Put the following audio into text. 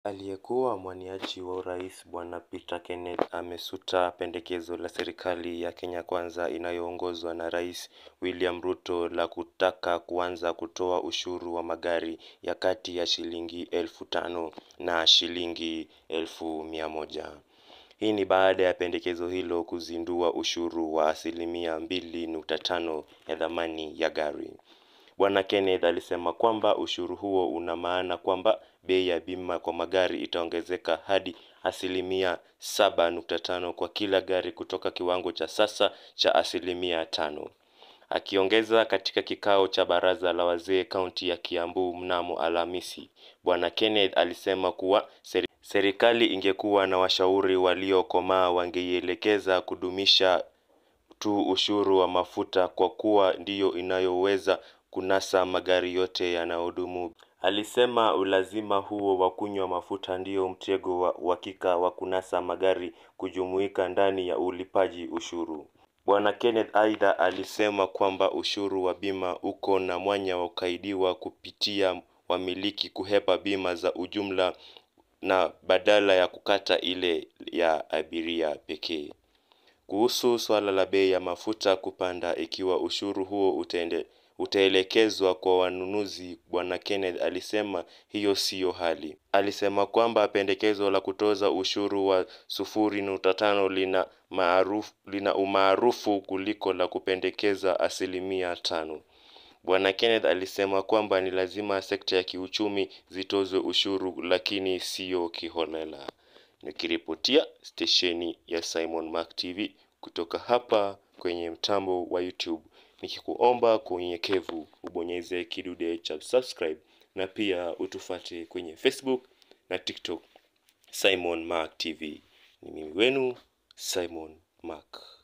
Aliyekuwa mwaniaji wa urais Bwana Peter Kenneth amesuta pendekezo la serikali ya Kenya Kwanza inayoongozwa na Rais William Ruto la kutaka kuanza kutoa ushuru wa magari ya kati ya shilingi elfu tano na shilingi elfu mia moja. Hii ni baada ya pendekezo hilo kuzindua ushuru wa asilimia mbili nukta tano ya dhamani ya gari. Bwana Kenneth alisema kwamba ushuru huo una maana kwamba bei ya bima kwa magari itaongezeka hadi asilimia saba nukta tano kwa kila gari kutoka kiwango cha sasa cha asilimia tano. Akiongeza katika kikao cha baraza la wazee kaunti ya Kiambu mnamo Alhamisi, Bwana Kenneth alisema kuwa serikali ingekuwa na washauri waliokomaa wangeielekeza kudumisha tu ushuru wa mafuta kwa kuwa ndiyo inayoweza kunasa magari yote yanayodumu. Alisema ulazima huo wa kunywa mafuta ndio mtego wa uhakika wa kunasa magari kujumuika ndani ya ulipaji ushuru. Bwana Kenneth aidha alisema kwamba ushuru wa bima uko na mwanya wa kukaidiwa kupitia wamiliki kuhepa bima za ujumla na badala ya kukata ile ya abiria pekee. Kuhusu swala la bei ya mafuta kupanda ikiwa ushuru huo utaende utaelekezwa kwa wanunuzi, Bwana Kenneth alisema hiyo siyo hali. Alisema kwamba pendekezo la kutoza ushuru wa sufuri nukta tano lina maarufu lina umaarufu kuliko la kupendekeza asilimia tano. Bwana Kenneth alisema kwamba ni lazima sekta ya kiuchumi zitozwe ushuru lakini siyo kiholela. Nikiripotia stesheni ya Simon Mark TV kutoka hapa kwenye mtambo wa YouTube nikikuomba kwa unyenyekevu ubonyeze kidude cha subscribe na pia utufate kwenye Facebook na TikTok Simon Mark TV. Ni mimi wenu Simon Mark.